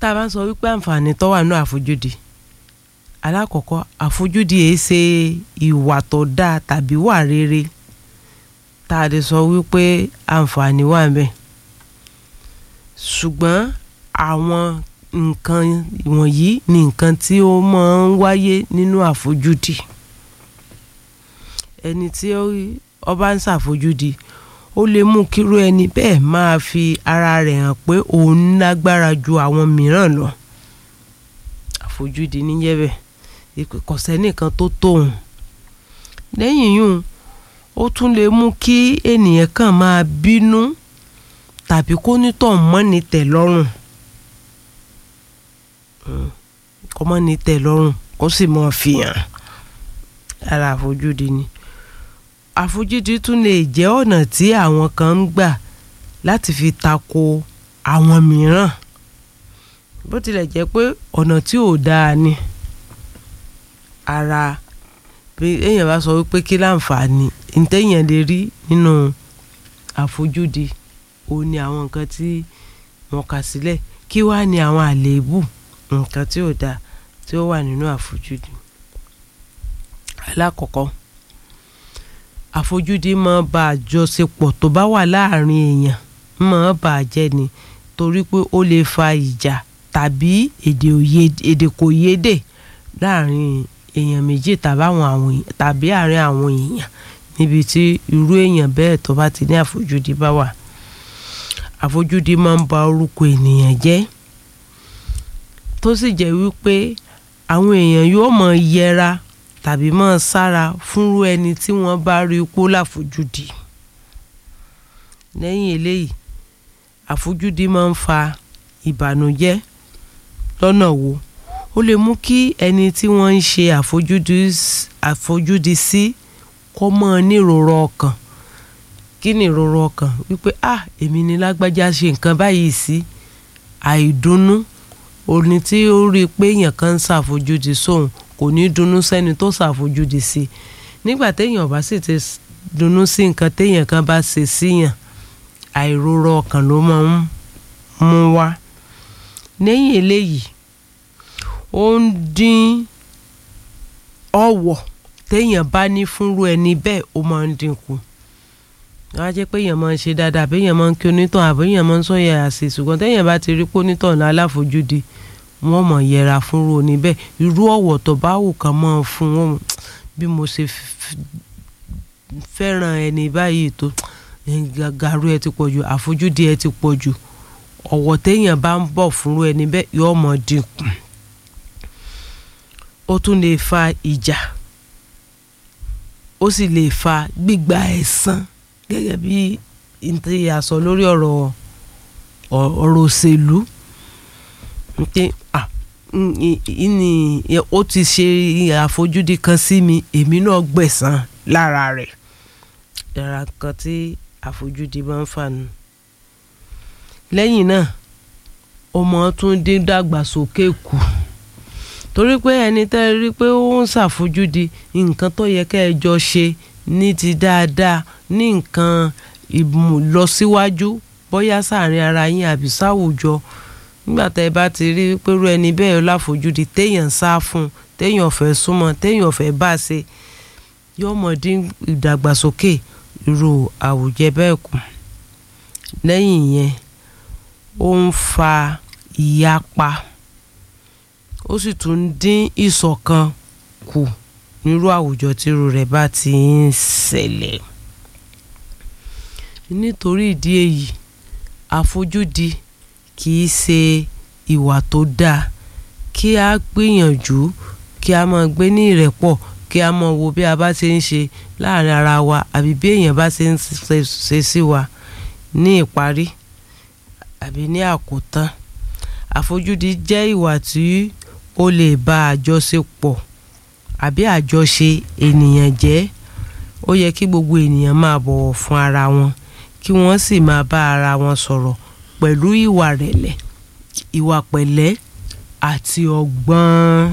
tá a bá ń sọ wípé àǹfààní tó wà nínú àfojúdi alákọ̀ọ́kọ́ àfojúdi èé ṣe ìwà tó dáa tàbí wà rere tá a lè sọ wípé àǹfààní wà ń bẹ ṣùgbọ́n àwọn nǹkan wọ̀nyí ni nǹkan tí ó máa ń wáyé nínú àfojúdi ẹni tí ó bá ń ṣàfojúdi ó lè mú kírú ẹni bẹ́ẹ̀ máa fi ara rẹ̀ hàn pé òun lágbára ju àwọn mìíràn lọ àfojúdi níjẹ́ bẹ́ẹ̀ kò sẹ́nìkan tó tóun lẹ́yìn yùn ó tún lè mú kí ènìyàn kàn máa bínú tàbí kó nítọ̀ mọ́ni tẹ̀ lọ́rùn kó mọ́ni tẹ̀ lọ́rùn kó sì mọ́ fìyàn ara àfojúdi ni àfojúdi tún lè jẹ́ ọ̀nà tí àwọn kan ń gbà láti fi tako àwọn mìíràn bó tilẹ̀ jẹ́ pé ọ̀nà tí ò dáa ni ara bí èèyàn bá sọ wípé kí láǹfààní ntẹ́yìn lè rí nínú àfojúdi ó ní àwọn nǹkan tí wọ́n kà sílẹ̀ kí wá ní àwọn àléébù nǹkan tí ò dáa tí ó wà nínú àfojúdi alákọ̀ọ́kọ́ àfojúdi máa ba àjọṣepọ̀ tó bá wà láàrin èèyàn máa bà á jẹ́ ni torí pé ó lè fa ìjà tàbí èdè kò yédè láàrin èèyàn méjì tàbí àárín àwọn èèyàn níbi tí irú èèyàn bẹ́ẹ̀ tó bá ti ní àfojúdi bá wà àfojúdi máa ń ba orúkọ ènìyàn jẹ́ tó sì jẹ́ wípé àwọn èèyàn yóò máa yẹra tàbí máa sára fúnrú ẹni tí wọ́n bá rí ipò láfojúdi lẹ́yìn eléyìí àfojúdi máa ń fa ìbànújẹ́ lọ́nà wo ó lè mú kí ẹni tí wọ́n ń ṣe àfojúdi sí kó mọ́ nírora ọkàn kí ni ìrora ọkàn wípé ah èmi ni lágbájá ṣe nǹkan báyìí sí àìdùnnú òní tí ó rí i pé èèyàn kan ń ṣàfojúdi sóun kò ní dunnú sẹ́ni tó ṣàfojúdi sí i nígbà téèyàn bá sì ti dunnú sí nǹkan téèyàn kan bá ṣe síyàn àìrora ọkàn ló máa ń mú wá lẹ́yìn eléyìí ó ń dín ọ̀wọ̀ téèyàn bá ní fúnrú ẹni bẹ́ẹ̀ ó máa ń dínkù wọ́n á jẹ́ pé èèyàn máa ń ṣe dáadáa àbí èèyàn máa ń kí onítàn àbí èèyàn máa ń sọ yẹra sí ṣùgbọ́n téèyàn bá ti rí pé onítàn náà aláfojúdi wọ́n mọ̀ yẹra fúnrú oní bẹ́ẹ̀ irú ọ̀wọ̀ tó bá wù kàn máa fún wọn bí mo ṣe fẹ́ràn ẹni báyìí tó gàgàrú ẹ ti pọ̀ jù àfojúdi ẹ ti pọ̀ jù ọ̀wọ̀ téèyàn bá ń bọ̀ fúnrú ẹni bẹ́ẹ̀ yóò mọ̀ dínkù ó tún lè fa ìjà ó sì lè fa gbígba ẹ̀san gẹ́gẹ́ bí ntí a sọ lórí ọ̀rọ̀ ọ̀rọ̀ òṣèlú pé ní ó ti ṣe àfojúdi kan sí mi èmi náà gbẹ̀san lára rẹ̀ yàrá kan tí àfojúdi máa ń fà nù lẹ́yìn náà ọmọ tún dín dàgbàsókè kù torí pé ẹni tẹ́ ẹ rí pé ó ń ṣàfojúdi nǹkan tó yẹ kẹ́ ẹ jọ ṣe ní ti dáadáa ní nǹkan ìmúlọsíwájú bóyá sáàrin ara yín àbí sáwùjọ nígbà tẹ́ ẹ bá ti rí pẹ̀lú ẹni bẹ́ẹ̀ láfojúdi téèyàn sá fún téèyàn fẹ́ súnmọ́ téèyàn fẹ́ bá ṣe yóò mọ̀ dín ìdàgbàsókè irú àwùjẹ bẹ́ẹ̀ kù lẹ́yìn yẹn ó ń fa ìyapa ó sì tún dín ìṣọ̀kan kù nírú àwùjọ tírú rẹ̀ bá ti ń ṣẹlẹ̀ nítorí ìdí èyí àfojúdi kì í ṣe ìwà tó dáa kí a gbìyànjú kí a máa gbé ní ìrẹ́pọ̀ kí a máa wo bí a bá ṣe ń ṣe láàrin ara wa àbí bí èèyàn bá ṣe ń ṣe sí wa ní ìparí àbí ní àkótán àfojúdi jẹ́ ìwà tí ó lè ba àjọṣepọ̀ àbí àjọṣe ènìyàn jẹ́ ó yẹ kí gbogbo ènìyàn máa bọ̀wọ̀ fún ara wọn kí wọ́n sì máa bá ara wọn sọ̀rọ̀ pẹ̀lú ìwà rẹ̀lẹ̀ ìwà pẹ̀lẹ́ àti ọgbọ́n.